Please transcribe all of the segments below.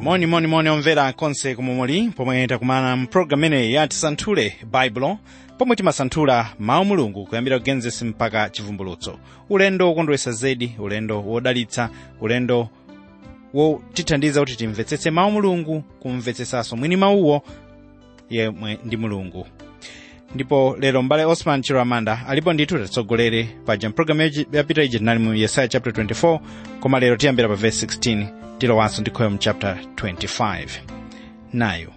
moni moni moni omvera konse komwe muli pomwe takumana mpulogalamu imeneyi ya tisanthule baibulo pomwe timasanthula mawu mulungu kuyambira kugenesis mpaka chivumbulutso ulendo wokondweretsa zedi ulendo wodalitsa ulendo wotithandiza kuti timvetsetse mawu mulungu kumvetsetsanso mwini mawuwo yemwe ndi mulungu ndipo lero mbale osman chiramanda alipo ndithu tatitsogolere paja mpulogalamu yapita ija tinali mu yesaya chapter 24 koma lero tiyambira pa verse 16 tilowanso ndikhoyo mu chapter 25 nayo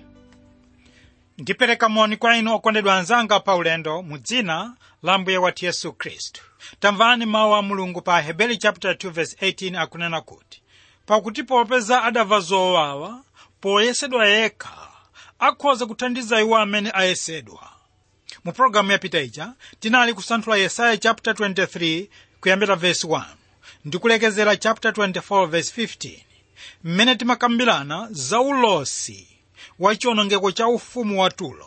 ndipereka moni kwa inu okondedwa anzanga pa ulendo mu dzina la mbuye wathu yesu khristu tamvani mawu a mulungu pa hebeli chapter 2 verse 18 akunena kuti pakuti popeza adamva zowawa poyesedwa yekha akhoza kuthandiza iwo amene ayesedwa mu pologalamu yapita ija tinali kusanthula yesaya chapter 23 kuyambira verse 1 ndikulekezera chapter 24 verse 15 mmene timakambirana za ulosi wa chiwonongeko cha ufumu wa tulo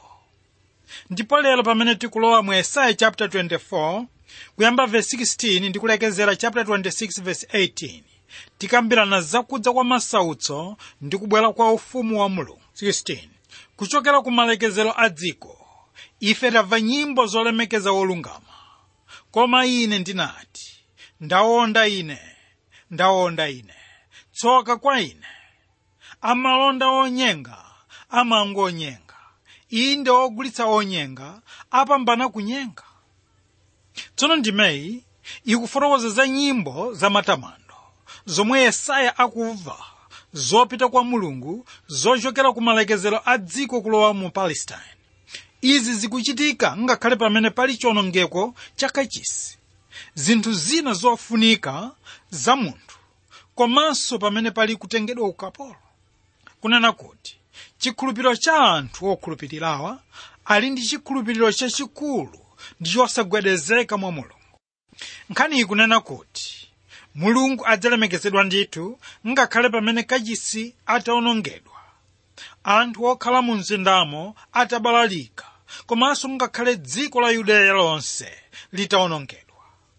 ndipo lero pamene tikulowa mu yesaya chapter 24 kuyamba verse 16 ndikulekezera chapter 26 verse 18 tikambirana zakudza kwa masautso ndi kubwera kwa ufumu wa mulungu 16 kuchokera ku malekezero a dziko ife tamva nyimbo zolemekeza wolungama koma ine ndinati ndawonda ine ndawonda ine tsoka kwa ine amalonda onyenga amangonyenga inde ogulitsa onyenga apambana kunyenga tsono ndimeyi ikufotokoza za nyimbo za matamando zomwe yesaya akumva zopita kwa mulungu zochokera ku malekezero a dziko kulowa mu palestine izi zikuchitika ngakhale pamene pali chiwonongeko chakachisi zinthu zina zofunika za munthu komanso pamene pali kutengedwa ukapolo kunena kuti chikhulupiriro cha anthu okhulupirirawa ali ndi chikhulupiriro chachikulu ndi chosagwedezeka mwa mulungu nkhani iyi kunena kuti mulungu adzalemekezedwa ndithu ngakhale pamene kachisi atawonongedwa anthu okhala mu mzindamo atabalalika komanso ngakhale dziko la yudeya lonse litawonongedwa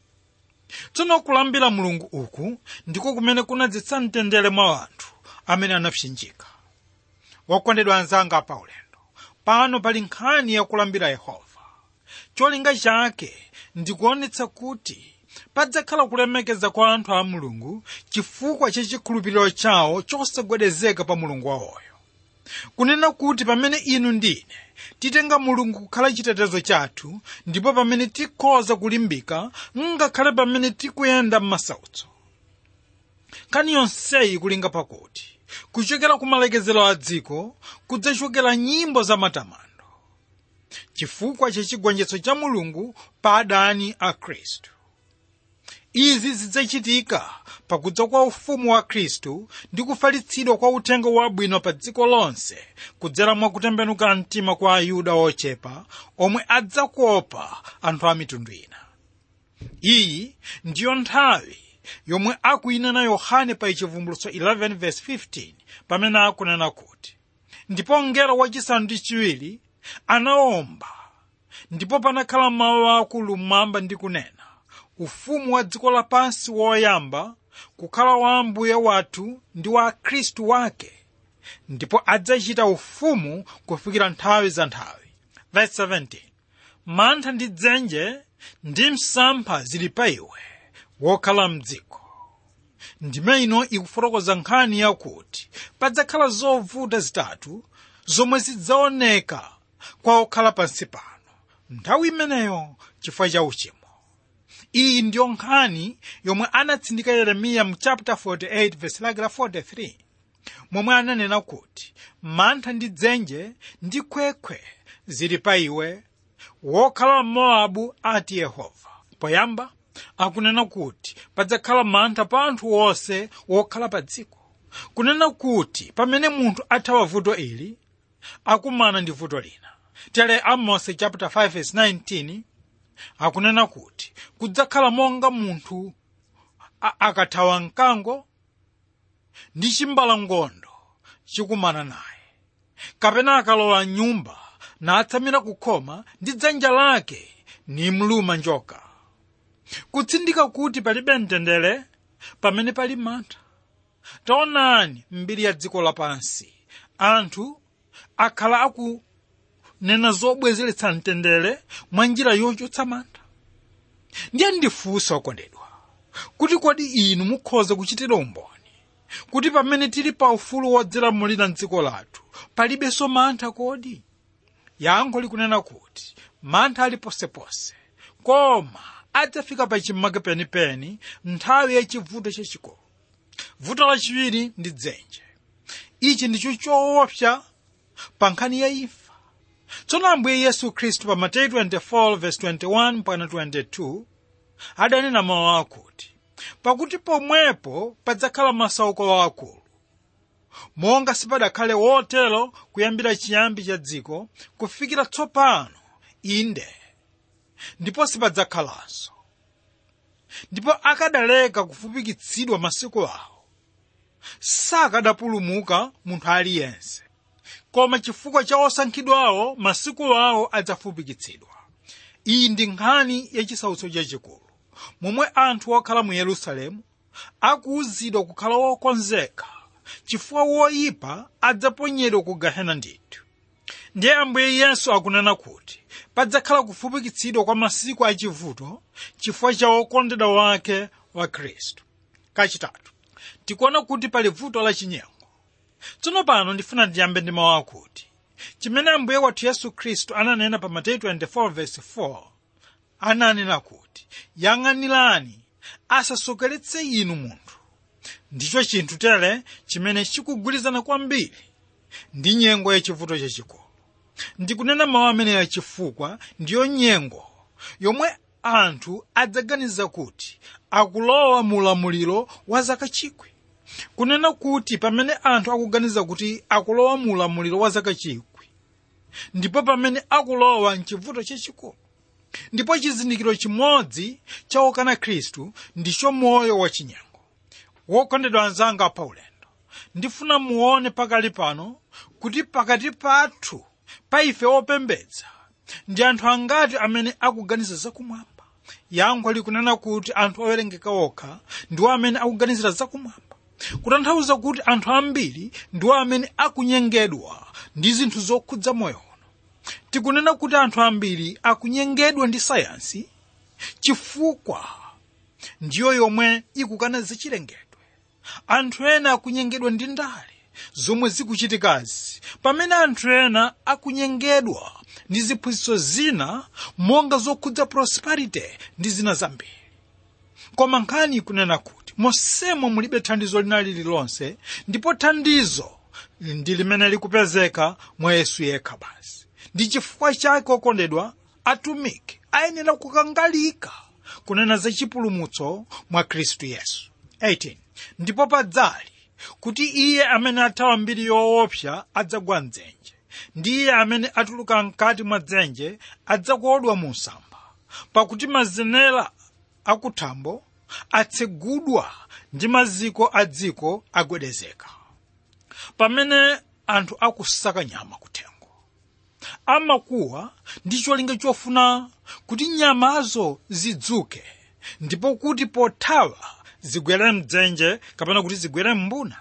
tsono kulambira mulungu uku ndiko kumene kunadzetsa mtendere mwa anthu amene anapsinjika wokondedwa anzanga pa ulendo pano pali nkhani yakulambira yehova cholinga chake ndikuonetsa kuti padzakhala kulemekeza kwa anthu a mulungu chifukwa cha chikhulupiriro chawo chosagwedezeka pa mulungu wawoyo kunena kuti pamene inu ndine titenga mulungu kukhala chitetezo chathu ndipo pamene tikhoza kulimbika ngakhale pamene tikuyenda m'masautso nkhani yonseyi kulinga pakuti kuchokera ku malekezero a dziko kudzachokera nyimbo za matamando chifukwa cha chigonjetso cha mulungu pa adani a khristu izi zidzachitika pakudza kwa ufumu wa khristu ndi kufalitsidwa kwa uthenga wabwino pa dziko lonse kudzera mwa kutembenuka mtima kwa ayuda ochepa omwe adzakuopa anthu a mitundu ina iyi ndiyo nthawi yomwe akuyinena yohane pa chivumbulutso 11:15 pamene akunena kuti ndipo mngelo wachisanu ndi chiwiri anawomba ndipo panakhala mawu akulu mmwamba ndi kunena ufumu wa dziko lapansi woyamba kukhala wa ambuye wathu ndi wa khristu wake ndipo adzachita ufumu kufikira nthawi za nthawi Verse 17 mantha ndi dzenje ndi msampha zili pa iwe wokhala mdziko ndime ino ikufotokoza nkhani yakuti padzakhala zovuta zitatu zomwe zidzaoneka kwa okhala pansi pano nthawi imeneyo chifukwa cha uchimo iyi ndiyo nkhani yomwe anatsindika yeremiya mu chapter 48 verse lake la 43 momwe ananena kuti mantha ndi dzenje ndi khwekhwe zili pa iwe wokhala mowabu ati yehova poyamba akunena kuti padzakhala mantha pa anthu onse wokhala pa dziko kunena kuti pamene munthu athawa vuto ili akumana ndi vuto lina tere amos chapter 5 verse 19 akunena kuti kudzakhala monga munthu akathawa mkango ndi chimbalangondo chikumana naye kapena akalowa mnyumba natsamira kukhoma ndi dzanja lake nimluma njoka kutsindika kuti palibe mtendere pamene pali mantha taonani mbiri ya dziko lapansi anthu akhala akunena zobwezeretsa mtendere mwa njira yochotsa mantha ndiye ndifunsa okondedwa kuti kodi inu mukhoza kuchitira umboni kuti pamene tili pa ufulu wodzilamulira mdziko lathu palibenso mantha kodi yankho likunena kuti mantha ali posepose koma adzafika pa chimake penipeni nthawi yachivuto chachikulu vuto lachiwiri ndi dzenje ichi ndicho choopsa pa nkhani ya imfa tsono ambuye yesu khristu pa mateyu 24:21 mpaka 22 adanena mawu akuti pakuti pomwepo padzakhala masauko akulu monga sipadakhale wotero kuyambira chiyambi cha dziko kufikira tsopano inde ndipo sipadzakhalanso ndipo akadaleka kufupikitsidwa masiku awo sakadapulumuka munthu aliyense koma chifukwa cha osankhidwawo masiku awo adzafupikitsidwa iyi ndi nkhani yachisautso chachikulu momwe anthu okhala mu yerusalemu akuwuzidwa kukhala wokonzeka chifukwa woyipa adzaponyedwa ku gehena ndithu ndiye ambuye yesu akunena kuti padzakhala kufupikitsidwa kwa masiku achivuto chifukwa cha wokondedwa wake wa khristu kachitatu tikuona kuti pali vuto lachinyengo tsono pano ndifuna ndiyambe ndi mawu akuti chimene ambuye wathu yesu khristu ananena pa mateyu 24:4 ananena kuti yang'anirani asasokeretse inu munthu ndicho chinthu tere chimene chikugwirizana kwambiri ndi nyengo yachivuto chachikulu ndikunena mawu ameneya chifukwa ndiyo nyengo yomwe anthu adzaganiza kuti akulowa mu ulamuliro wa zaka chikwi kunena kuti pamene anthu akuganiza kuti akulowa mu ulamuliro wa zaka chikwi ndipo pamene akulowa mchivuto chachikulu ndipo chizindikiro chimodzi cha okana khristu ndicho moyo wachinyengo wokondedwa anzanga pa ulendo ndifuna muone pakali pano kuti pakati pathu pa ife opembedza ndi anthu angati amene akuganiza zakumwamba yankho likunena kuti anthu owerengeka okha ndiwo amene akuganizira zakumwamba kutanthauza kuti anthu ambiri ndiwo amene akunyengedwa ndi zinthu zokhudza moyo uno tikunena kuti anthu ambiri akunyengedwa ndi sayansi chifukwa ndiyo yomwe ikukana zachilengedwe anthu ena akunyengedwa ndi ndale zomwe zikuchitikazi pamene anthu ena akunyengedwa ndi ziphunzitso zina monga zokhudza prosperity ndi zina zambiri koma nkhani ikunena kuti monsemo mulibe thandizo lina lililonse ndipo thandizo ndi limene likupezeka mwa yesu yekha basi ndi chifukwa chake okondedwa atumiki ayenera kukangalika kunena za chipulumutso mwa khristu yesu 18 ndipo padzali kuti iye amene athawa mbiri yoopsa adzagwa mdzenje ndi iye amene atuluka mkati mwa dzenje adzakodwa mu msampha pakuti mazenera akuthambo atsegudwa ndi maziko a dziko agwedezeka pamene anthu akusaka nyama kuthengo amakuwa ndi cholinga chofuna kuti nyamazo zidzuke ndipo kuti pothawa zigwere mdzenje kapena kuti zigwere mbuna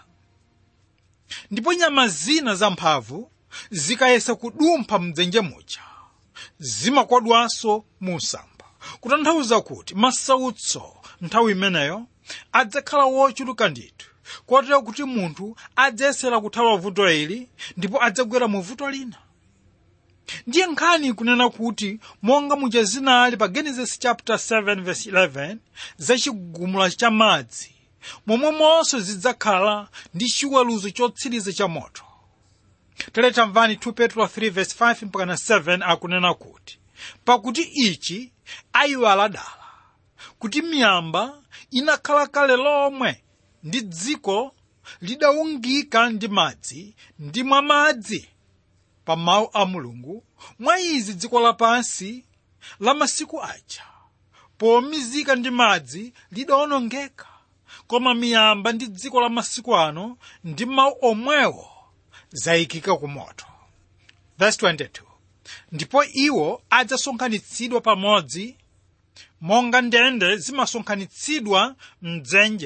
ndipo nyama zina zamphamvu zikayesa kudumpha mdzenje muja zimakodwanso mu msampha kutanthauza kuti masautso nthawi imeneyo adzakhala wochuluka ndithu kotero kuti munthu adzayesera kuthawa vuto ili ndipo adzagwera mu vuto lina ndiye nkhani ikunena kuti monga muja zinali pa genesis chapter 7 verse 11 za chigumula cha madzi momwemonso zidzakhala ndi chiweruzo chotsiriza cha moto tere tamvani 2 petro 3 verse 5 mpaka 7 akunena kuti pakuti ichi ayiwala dala kuti miyamba inakhala kale lomwe ndi dziko lidawungika ndi madzi ndi mwa madzi pa mawu a mulungu mwa izi dziko lapansi la masiku aja pomizika ndi madzi lidawonongeka koma miyamba ndi dziko la masiku ano ndi mawu omwewo zayikika ku moto verse 22 ndipo iwo adzasonkhanitsidwa pamodzi monga ndende zimasonkhanitsidwa mdzenje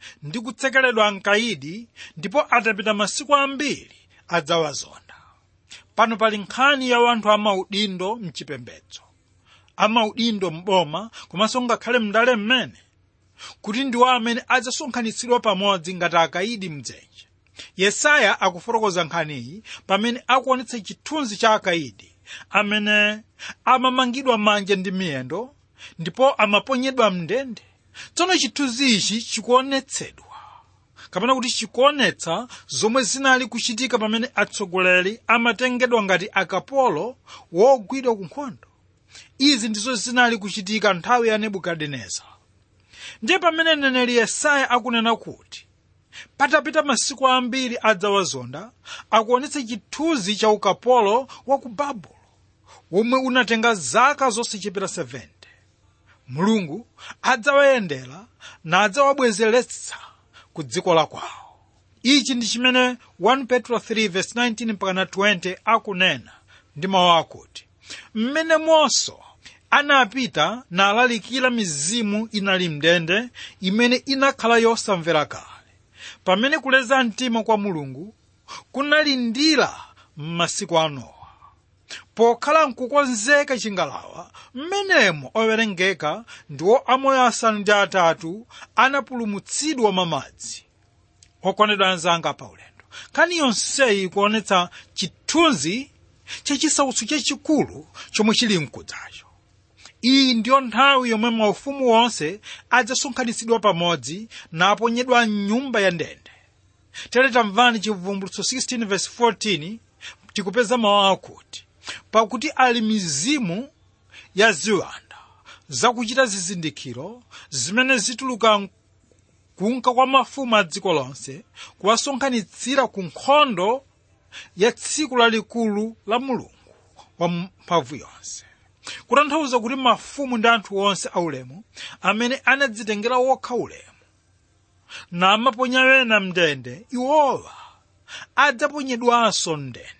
ndi kutsekeredwa mkayidi ndipo atapita masiku ambiri adzawazonda pano pali nkhani ya anthu amaudindo mchipembedzo amaudindo mboma komanso ngakhale mndale mmene kuti ndiwo amene adzasonkhanitsidwa pamodzi ngati akayidi mdzenje yesaya akufotokoza nkhaniyi pamene akuonetsa chithunzi cha akayidi amene amamangidwa manja ndi miyendo ndipo amaponyedwa mndende tsono chithunzi ichi chikuonetsedwa kapena kuti chikuonetsa zomwe zinali kuchitika pamene atsogoleri amatengedwa ngati akapolo wogwidwa ku nkhondo izi ndizo zinali kuchitika nthawi ya nebukadineza ndiye pamene mneneri yesaya akunena kuti patapita masiku ambiri adzawazonda akuonetsa chithunzi cha ukapolo wa ku babulo womwe unatenga zaka zosachepera 70 mulungu adzawayendera nadzawabwezeretsa ku dziko la kwawo ichi ndi chimene 1 petro 3:19 mpakana 20 akunena ndi mawu akuti mmene monso anapita nalalikira mizimu inali mndende imene inakhala yosamvera kale pamene kuleza mtima kwa mulungu kunalindira m'masiku a nowa pokhala nkukonzeka chingalawa mmenemo owerengeka ndiwo amoyo asanu ndi atatu anapulumutsidwa mamadzi okondedwa anzanga pa ulendo nkhani yonseyi ikuonetsa chithunzi chachisautso chachikulu chomwe chili mkudzacho iyi ndiyo nthawi yomwe maufumu onse adzasonkhanitsidwa pamodzi naponyedwa mnyumba ya ndende tere tamvani chivumbulutso 16:14 tikupeza mawu akuti pakuti ali mizimu ya ziwanda zakuchita zizindikiro zimene zituluka kunka kwa mafumu a dziko lonse kuwasonkhanitsira ku nkhondo ya tsiku lalikulu la mulungu wa mphamvu yonse kutanthauza kuti mafumu ndi anthu onse aulemu amene anadzitengera wokha ulemu namaponya wena mndende iwowa adzaponyedwanso mndende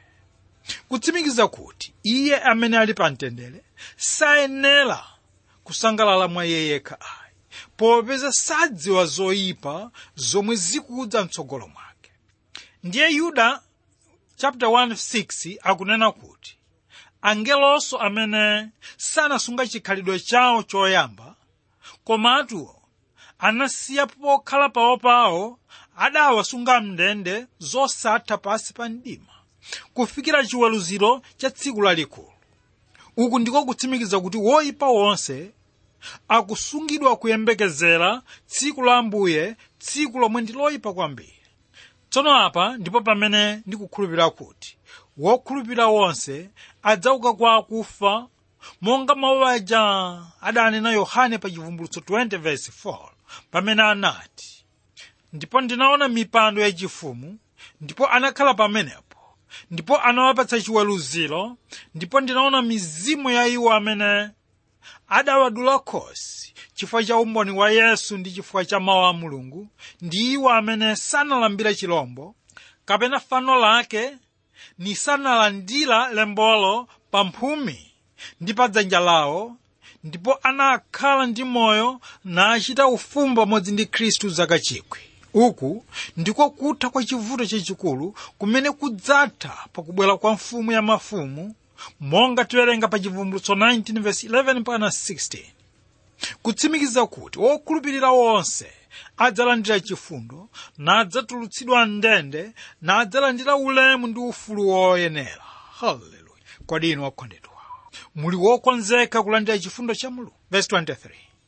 kutsimikiza kuti iye amene ali pa mtendere sayenera kusangalala mwa iye yekha ayi popeza sadziwa zoyipa zomwe zikudza mtsogolo mwake ndiye yuda chapter 1:6 akunena kuti angelonso amene sanasunga chikhalidwe chawo choyamba komatu anasiya pokhala pawo pawo adawasunga mndende zosatha pasi pa mdima kufikira chiweruziro cha tsiku lalikulu uku ndiko kutsimikiza kuti woyipa wonse akusungidwa kuyembekezera tsiku la ambuye tsiku lomwe ndi loyipa kwambiri tsono apa ndipo pamene ndikukhulupirira kuti wokhulupirira wonse adzauka kwa akufa monga mawu aja adanena yohane pa chivumbulutso 20:4 pamene anati ndipo ndinaona mipando yachifumu ndipo anakhala pamenepo ndipo anawapatsa chiweruziro ndipo ndinaona mizimu ya iwo amene adawadula khosi chifukwa cha umboni wa yesu ndi chifukwa cha mawu a mulungu ndi iwo amene sanalambira chilombo kapena fano lake ni sanalandira lembolo pa mphumi ndi pa dzanja lawo ndipo anakhala ndi moyo nachita ufumu pamodzi ndi khristu zaka chikwi uku ndiko kutha kwa chivuto chachikulu kumene kudzatha pakubwera kwa mfumu ya mafumu monga tiwerenga pa chivumbulutso 19:11 mpaka 16 kutsimikiza kuti wokhulupirira wonse adzalandira chifundo nadzatulutsidwa mndende nadzalandira ulemu ndi ufulu woyenera haleluya kodi inu okondedwa muli wokonzeka kulandira chifundo cha mulungu verse 23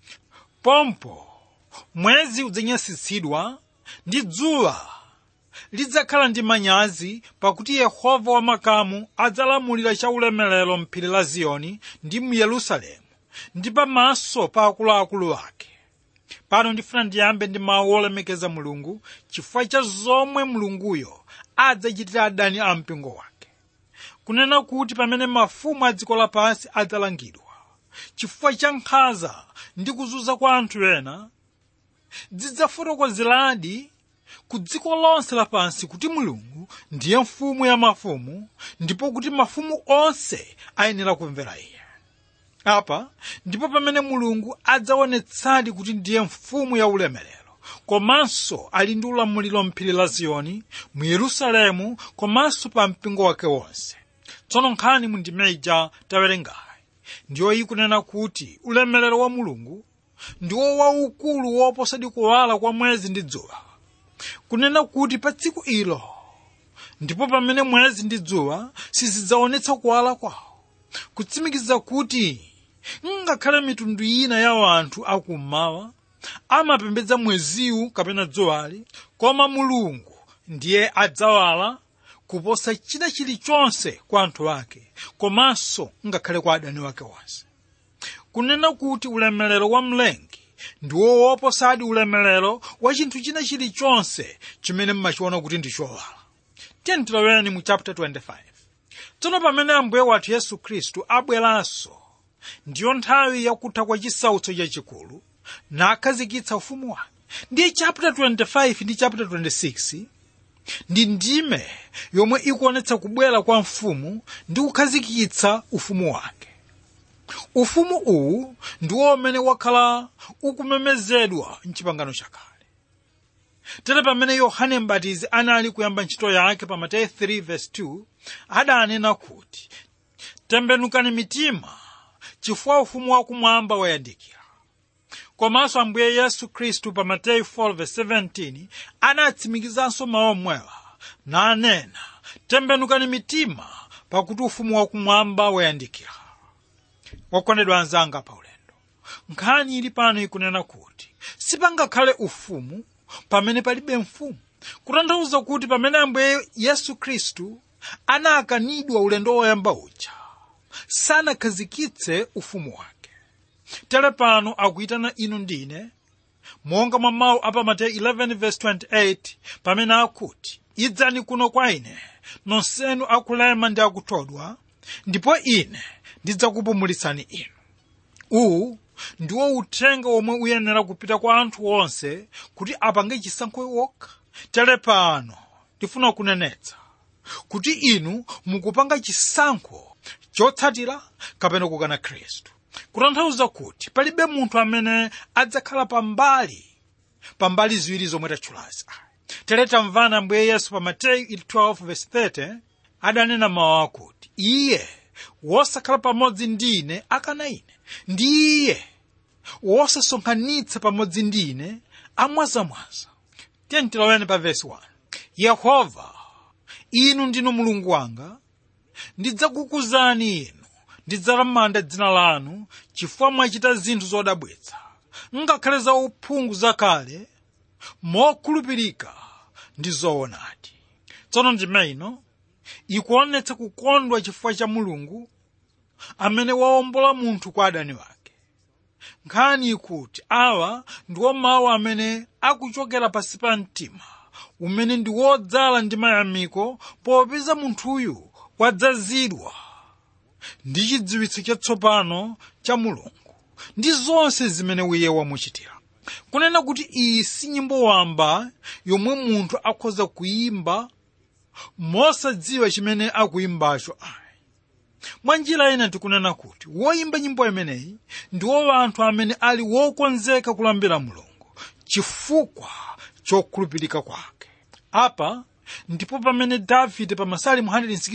pompo mwezi udzanyasitsidwa ndi dzuwa lidzakhala ndi manyazi pakuti yehova wamakamu adzalamulira chaulemerero mphiri la ziyoni ndi mu yerusalemu ndi pamaso pa akuluakulu ake pano ndifuna ndiyambe ndi mawu olemekeza mulungu chifukwa cha zomwe mulunguyo adzachitira adani a mpingo wake kunena kuti pamene mafumu a dziko lapansi adzalangidwa chifukwa cha nkhanza ndi kuzunza kwa anthu ena dzidzafotokozeradi ku dziko lonse lapansi kuti mulungu ndiye mfumu ya mafumu ndipo kuti mafumu onse ayenera kumvera iye apa ndipo pamene mulungu adzaonetsadi kuti ndiye mfumu ya ulemerero komanso ali ndi ulamuliro mphiri la ziyoni mu yerusalemu komanso pa mpingo wake wonse tsono nkhani mu ndimeja tawerengayi ndiyo ikunena kuti ulemerero wa mulungu ndiwo waukulu woposadi kuwala kwa mwezi ndi dzuwa kunena kuti pa tsiku ilo ndipo pamene mwezi ndi dzuwa sizidzaonetsa kuwala kwawo kutsimikiza kuti ngakhale mitundu ina ya anthu akummawa amapembedza mweziwu kapena dzuwali koma mulungu ndiye adzawala kuposa china chilichonse kwa anthu ake komanso ngakhale kwa adani wake onse kunena kuti ulemerero wa mlengi ndiwo woposadi ulemerero wa chinthu china chilichonse chimene mmachiona kuti ndi chowala tiyeni tiloweni mu chapter 25 tsono pamene ambuye wathu yesu khristu abweranso ndiyo nthawi yakutha kwa chisautso chachikulu nakhazikitsa ufumu wake ndiye chapter 25 ndi chapter 26 ndi ndime yomwe ikuonetsa kubwera kwa mfumu ndi kukhazikitsa ufumu wake ufumu uwu ndiwo umene wakhala ukumemezedwa mchipangano chakale tere pamene yohane mbatizi anali kuyamba ntchito yake pa mateyu 3:2 adanena kuti tembenukani mitima chifukwa ufumu wakumwamba wayandikira komanso ambuye yesu khristu pa mateyu 4:17 anatsimikizanso mawu omwewa nanena tembenukani mitima pakuti ufumu wakumwamba wayandikira wakondedwa anzanga pa ulendo nkhani ili pano ikunena kuti sipangakhale ufumu pamene palibe mfumu kutanthauza kuti pamene ambuye yesu khristu anakanidwa ulendo woyamba uja sanakhazikitse ufumu wake tere pano akuyitana inu ndine monga mwa mawu apa mateyu 11:28 pamene akuti idzani kuno kwa ine nonsenu akulema ndi akuthodwa ndipo ine ndidzakupumulitsani inu uwu ndiwo uthenga womwe uyenera kupita kwa anthu onse kuti apange chisankho wokha tere pano ndifuna kunenetsa kuti inu mukupanga chisankho chotsatira kapena kukana khristu kutanthauza kuti palibe munthu amene adzakhala pambali pambali ziwiri zomwe tatchulazi tere tamvana ambuye yesu pa mateyu 12:30 adanena mawu akuti iye wosakhala pamodzi ndi ine akana ine ndi iye wosasonkhanitsa pamodzi ndi ine amwazamwaza tiyeni tiloweni pa vesi 1 yehova inu ndinu mulungu wanga ndidzakukuzani inu ndidzalamanda dzina lanu chifukwa mwachita zinthu zodabwitsa ngakhale za uphungu zakale mokhulupirika ndi zoonadi tsono ndime ino ikuonetsa kukondwa chifukwa cha mulungu amene wawombola munthu kwa adani wake nkhani ikuti awa ndiwo mawu amene akuchokera pansi pa mtima umene ndi wodzala ndi mayamiko popeza munthuyu wadzazidwa ndi chidziwitso chatsopano cha mulungu ndi zonse zimene iye wamuchitira kunena kuti iyi si nyimbo wamba yomwe munthu akhoza kuyimba mosadziwa chimene akuyimbacho ayi mwa njira ina tikunena kuti woyimba nyimbo imeneyi ndiwo anthu amene ali wokonzeka kulambira mulungu chifukwa chokhulupirika kwake apa ndipo pamene davide pa masalimu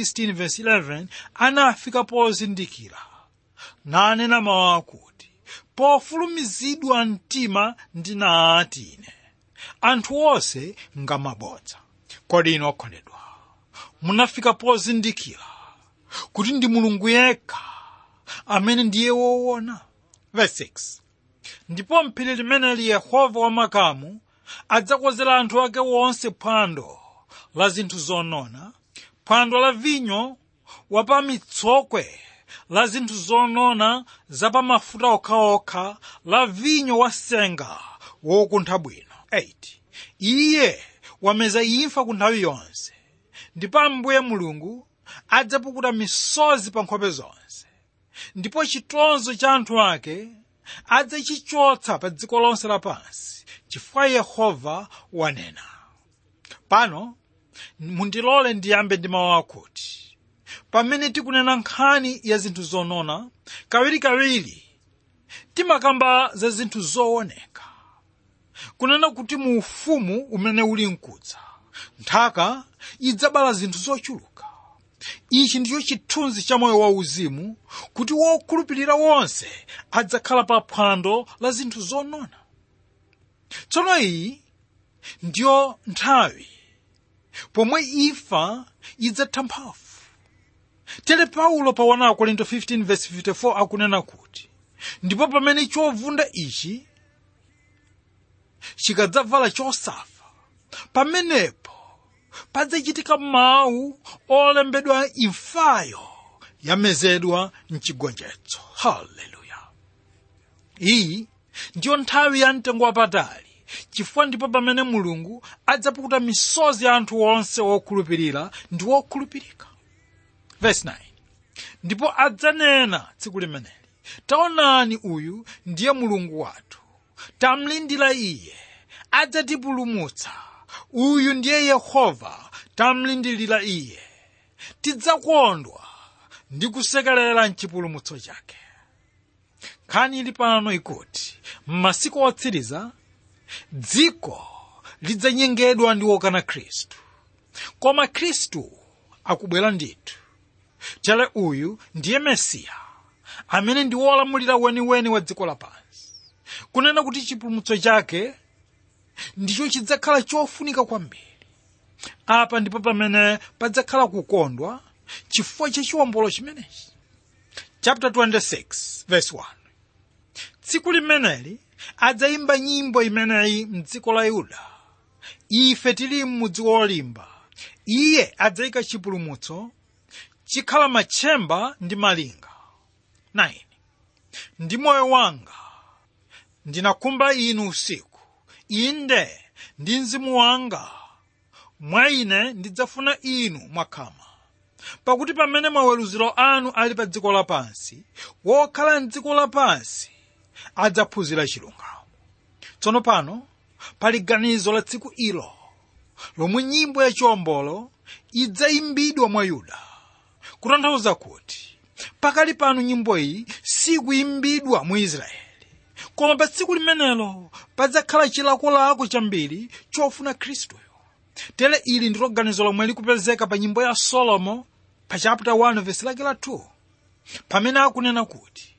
116:11 anafika pozindikira nanena mawu akuti pofulumizidwa mtima ndinati ine anthu onse ngamabodza kodi inu okondedwa munafika pozindikira kuti ndi mulungu yekha amene ndiye woona verse 6 ndipo mphiri limeneli yehova wamakamu adzakozera anthu ake wonse phwando la zinthu zonona phwando la vinyo wapamitsokwe la zinthu zonona zapamafuta okhaokha la vinyo wasenga wokuntha bwino 8 iye wameza imfa ku nthawi yonse ndipo ambuye mulungu adzapukuta misozi pa nkhope zonse ndipo chitonzo cha anthu ake adzachichotsa pa dziko lonse lapansi chifukwa yehova wanena pano mundilole ndiyambe ndi mawu akuti pamene tikunena nkhani ya zinthu zonona kawirikawiri timakamba za zinthu zooneka kunena kuti mu ufumu umene uli mkudza nthaka idzabala zinthu zochuluka ichi ndicho chithunzi cha moyo wauzimu kuti wokhulupirira wonse adzakhala pa phwando la zinthu zonona tsono iyi ndiyo nthawi pomwe imfa idzatha mphamvu tere paulo pa 1 korinto 15:54 akunena kuti ndipo pamene chovunda ichi chikadzavala chosafa pamenepo padzachitika mawu olembedwa imfayo yamezedwa mchigonjetso haleluya iyi ndiyo nthawi ya mtengo wapatali chifukwa ndipo pamene mulungu adzapukuta misozi ya anthu onse wokhulupirira ndi wokhulupirika verse 9 ndipo adzanena tsiku limeneli taonani uyu ndiye mulungu wathu tamlindira iye adzatipulumutsa uyu ndiye yehova tamlindirira iye tidzakondwa ndi kusekerera mchipulumutso chake nkhani ili pano ikuti m'masiku otsiriza dziko lidzanyengedwa ndi wokana khristu koma khristu akubwera ndithu tere uyu ndiye mesiya amene ndi wolamulira weniweni wa dziko lapansi kunena kuti chipulumutso chake ndicho chidzakhala chofunika kwambiri apa ndipo pamene padzakhala kukondwa chifukwa cha chiwombolo chimenechi chapter 26 verse 1 tsiku limeneli adzayimba nyimbo imeneyi mdziko la yuda ife tili m'mudzi wolimba iye adzayika chipulumutso chikhala matchemba ndi malinga 9 ndi moyo wanga ndinakumba inu usiku inde ndi mzimu wanga mwa ine ndidzafuna inu mwakhama pakuti pamene maweruziro anu ali pa dziko lapansi wokhala mdziko lapansi adzaphunzira chilungamo tsono pano pali ganizo la tsiku ilo lomwe nyimbo yachiwombolo idzayimbidwa mwa yuda kutanthauza kuti pakali pano nyimbo iyi sikuyimbidwa mu israeli koma pa tsiku limenelo padzakhala chilakolako chambiri chofuna khristuyo tere ili ndilo ganizo lomwe likupezeka pa nyimbo ya solomo pa chapter 1 vesi lake la 2 pamene akunena kuti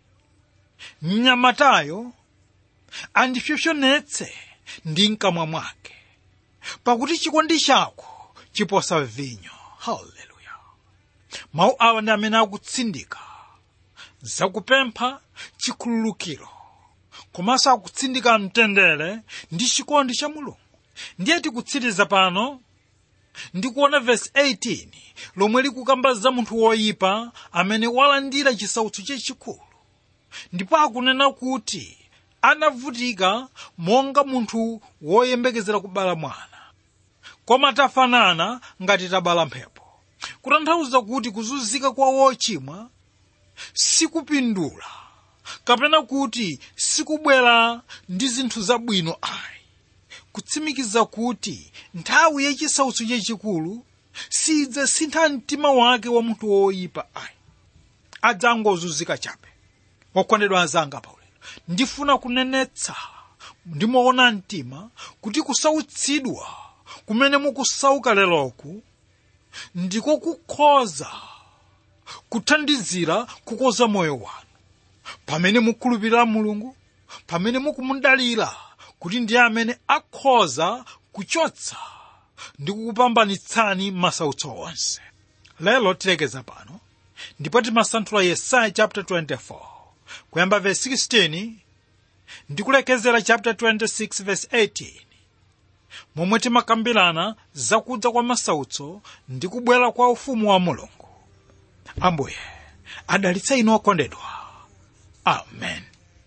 mnyamatayo andipsompsonetse ndi mkamwa mwake pakuti chikondi chako chiposa vinyo haleluya mawu awa ndi amene akutsindika zakupempha chikhululukiro komanso akutsindika mtendere ndi chikondi cha mulungu ndiye tikutsiriza pano ndikuona vesi 18 lomwe likukamba za munthu woyipa amene walandira chisautso chachikulu ndipo akunena kuti anavutika monga munthu woyembekezera kubala mwana koma tafanana ngati tabala mphepo kutanthauza kuti kuzunzika kwa wochimwa sikupindula kapena kuti sikubwera ndi zinthu zabwino ayi kutsimikiza kuti nthawi yachisautso chachikulu sidzasintha mtima wake wa munthu woyipa ayi adzangozunzika chabe wokondedwa anzanga paulendo ndifuna kunenetsa ndimoona mtima kuti kusautsidwa kumene mukusauka leroku ndiko kukhoza kuthandizira kukoza moyo wanu pamene mukhulupirira mulungu pamene mukumudalira kuti ndiye amene akhoza kuchotsa ndi kukupambanitsani masautso onse lero tilekeza pano ndipo timasanthula yesaya chapter 24 kuyamba verse 16 ndi kulekezera chapter 26 verse 18 momwe timakambirana zakudza kwa masautso ndi kubwera kwa ufumu wa mulungu ambuye adalitsa inu okondedwa amen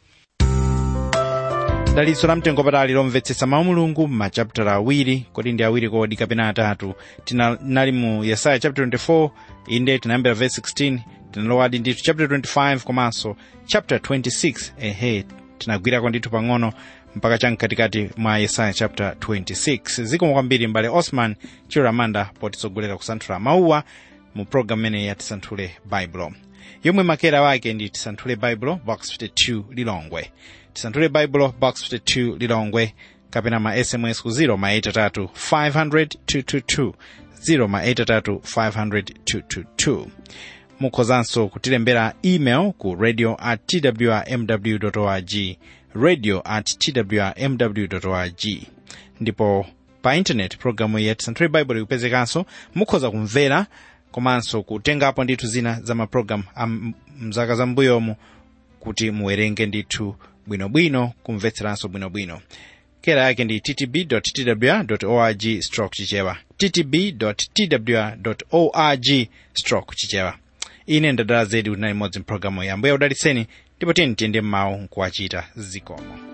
dalitso la mtengo patali lomvetsetsa mawu mulungu m'machapitala awiri kodi ndi awiri kodi kapena atatu tinali mu yesaya chapter 24 inde tinayambira verse 16 tinalowadi ndithu chapter 25 komanso chapter 26 ehe tinagwirako ndithu pang'ono mpaka chamkatikati mwa yesaya chapter 26 zikomo kwambiri mbale osman chiramanda potitsogolera kusanthula mawuwa mu programu imene ya tisanthule baibulo yomwe makera wake ndi tisanthule baibulo box 52 lilongwe tisanthule baibulo box 52 lilongwe kapena ma sms ku 0 maitatu 500 0 maitatu 500 mukhozanso kutilembera email ku radio at twrmw org radio at twrmw org ndipo pa intaneti programu ya tisanthule baibulo ikupezekanso mukhoza kumvera komanso kutengapo ndithu zina za mapulogalamu a mzaka zambuyomu kuti muwerenge ndithu bwinobwino kumvetseranso bwinobwino kera yake ndi ttb twr org stroke chichewa ttb twr org stroke chichewa ine ndadala zedi kuti nali modzi mpulogalamu yambuya udalitseni ndipo tiyeni tiyende mmawu nkuwachita zikomo